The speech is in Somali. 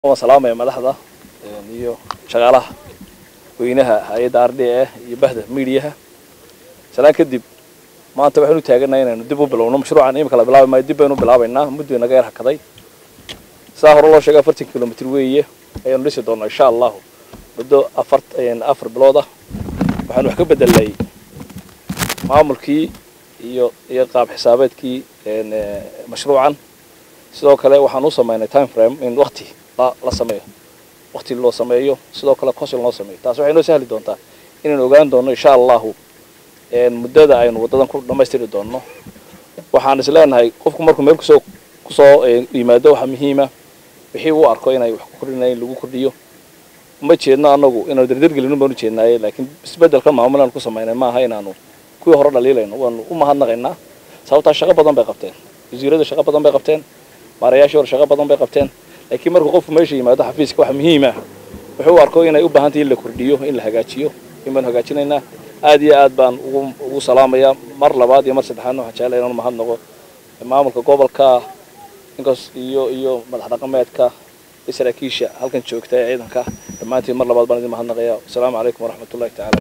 waan salaamaya madaxda iyo shaqaalaha weynaha hay-adda r d a iyo bahda midiyaha salaan kadib maanta waxaynu taaganahay inaynu dib u bilowno mashruucan imika la bilaabi maayo dib baynu bilaabaynaa muddo inaga yar hakaday sidaa hore loo sheegay afartan kilomitr weeye ayaanu dhisi doonaa insha allahu muddo afar afar bilood ah waxaanu wax ka bedelnay maamulkii iyo iyo qaab xisaabeedkii mashruucan sidoo kale waxaan u sameynay time frame in wakti la sameeyo wakti loo sameeyo sidoo kale cosil loo sameeyo taas waxay noo sahli doontaa inaynu ogaan doono insha allahu muddada aynu waddadan ku dhammaystiri doonno waxaan is leenahay qofku markuu meel kusoo kusoo yimaado waxaa muhiima wixii uu arko inay wax ku kordhinayn lagu kordhiyo uma jeedno anagu inaanu dardargelin baanu jeednaaye laakiin isbeddelka maamul aanu ku samaynay maaha inaanu kuwii hore dhaliilayno waanu u mahadnaqaynaa sababtaa shaqo badan bay qabteen wasiirada shaqo badan bay qabteen maarayaashii hore shaqo badan bay qabteen laakiin markuu qofku meesha yimaado xafiiska waxa muhiim ah wuxuu u arko inay u baahan tahay in la kordhiyo in la hagaajiyo in baanu hagaajinaynaa aad iyo aad baan ugu ugu salaamayaa mar labaad iyo mar saddexaadna waxaan jeclay inaan mahadnaqo maamulka gobolka inkaas iyo iyo madax dhaqameedka iyo saraakiisha halkan joogta ee ciidanka dhammaantiin mar labaad baan idin mahadnaqayaa wasalaamu calaykum waraxmatullahi tacala